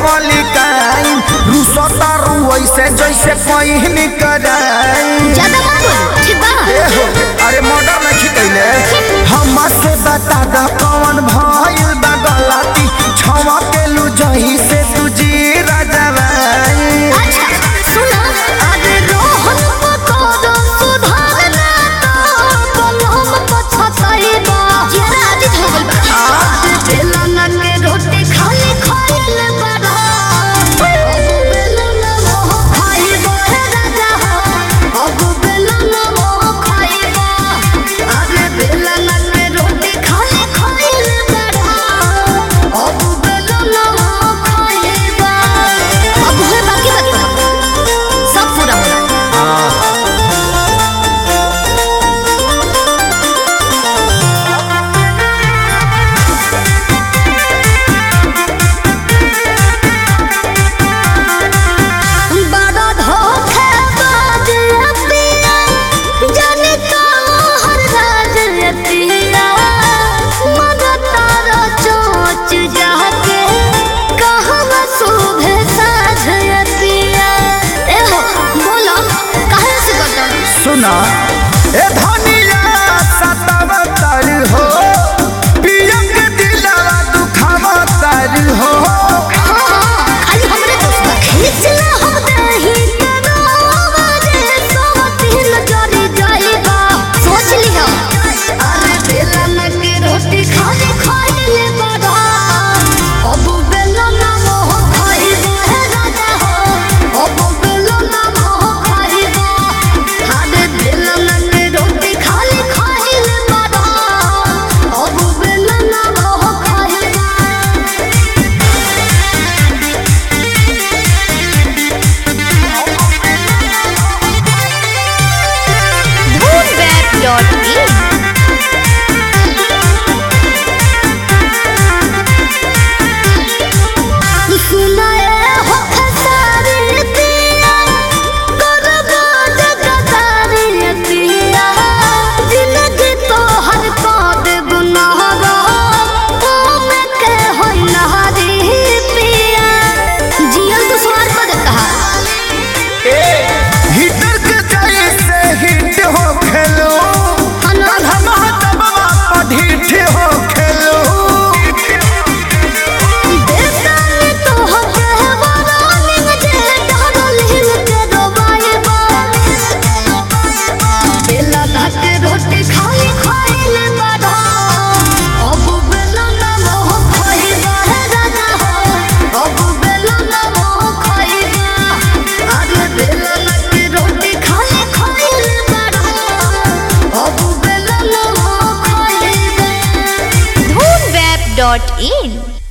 मलिकाई रुसता रुइसे जैसे पहिन कराई ज्यादा मत बोलो ठीक बा ए हो अरे मर्डर नहीं खिकैले हमसे बता द कौन भइल बा गलती छवा के लू जही से तुझी राजवाई अच्छा सुना अरे रोहन पकोड़ो सुधारना तो कलम पछताई बा जरा आदित हो गइल बा आज बेलना के रोटी खाली खाइल बड़ा अब बेलना मोह खाइबो हे राजा हो अब बेलना मोह खाइबो अरे बेलना के रोटी खाली खाइल बड़ा अब बेलना मोह खाइबो अब है बाकी बात सब पूरा होला बड़ा धोखेबाज पिया जाने हर राज पिया मगर तारा चोच जाके कहवा शोभे साझ पिया ए हो बोलो काहे से गदर सुना ए धनिया सतावतर हो पिया के दिलवा दुखावतर हो खाली हमरे दोस्त बा खींचला हम दही तनावा रे सोहतिन जरी जाइबा सोच लिहा अरे बेलन के रोटी खाली खाइले बड़ा अब बेलन मोह खाइबा हे राजा हो अब बेलन मोह खाइबा अरे बेलन के रोटी खाली खाइले बड़ा अब बेलन मोह खाइबा Moonbat.in सुनाए हो खसारी पिया करबो जगतारी पिया जिंदगी तो हर पाद गुनाहगा ओ में के हो नहारी पिया जियल तो स्वार पद कहा हिटर के जैसे हिट हो खेलो हम दबवा पर ढीठ हो खेलो बेतानी तो हो कहवारा निंग जे डरल हिल के डोबाएबा बेला भात रोटी खाई खाइले बड़ा अब बेला ना मोह खाइबा हे राजा हो अब बेला ना मोह खाइबा अरे बेला ना के रोटी खाई खाइले बड़ा अब बेला ना मोह खाइबा Moonweb.in